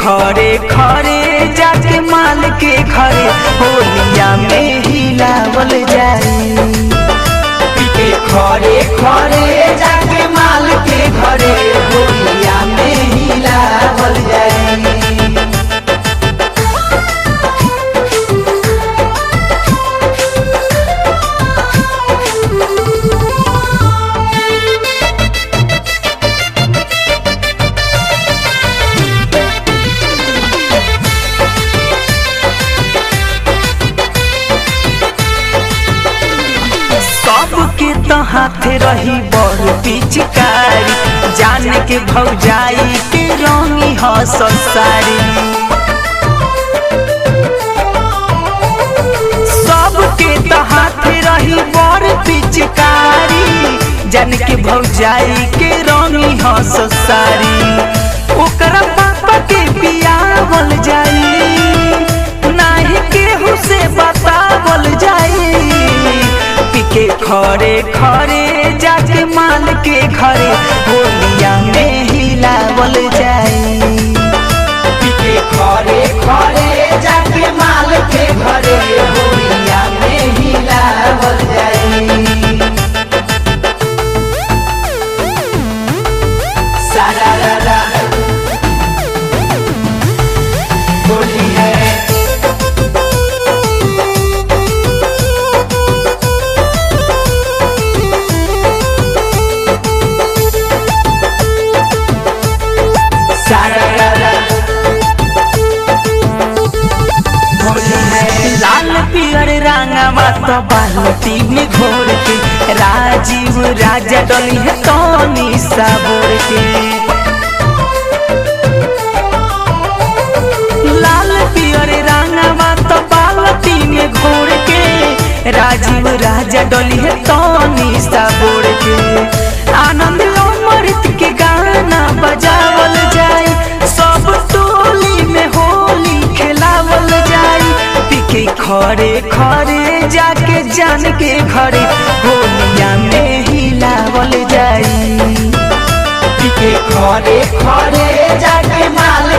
खरे खरे जाके माल के घरे होलिया में हिलावल जाई पी के खरे खरे जाके माल के घरे होलिया में हिलावल जाई सबके तो हाथे रही बड़ पिचकारी जान के भौजाई के रंगी हस सारी सबके तो हाथे रही बड़ पिचकारी जान के भौजाई के रंगी हस सारी ओकरा पापा के बियावल जाई नाही केहू से बतावल जाई पिके खरे खरे जाके माल के घरे होलिया में हिलावल जाई पिके खरे खरे जाके माल के घरे होलिया में हिलावल जाई सारा रा रा होली है सारा रा रा होली है लाल पियर रंगवा तो बाल्टी में घोर के राजीव राजा डली है तनी साबोर के लाल पियर रंगवा तो बाल्टी में घोर के राजीव राजा डली है तनी साबोर के आनंद अमृत के गाना बजावल जाए सब टोली में होली खेलावल जाए पिके खरे खरे जाके जान के घरे होलिया में हिलावल जाई पिके खरे खरे जाके माल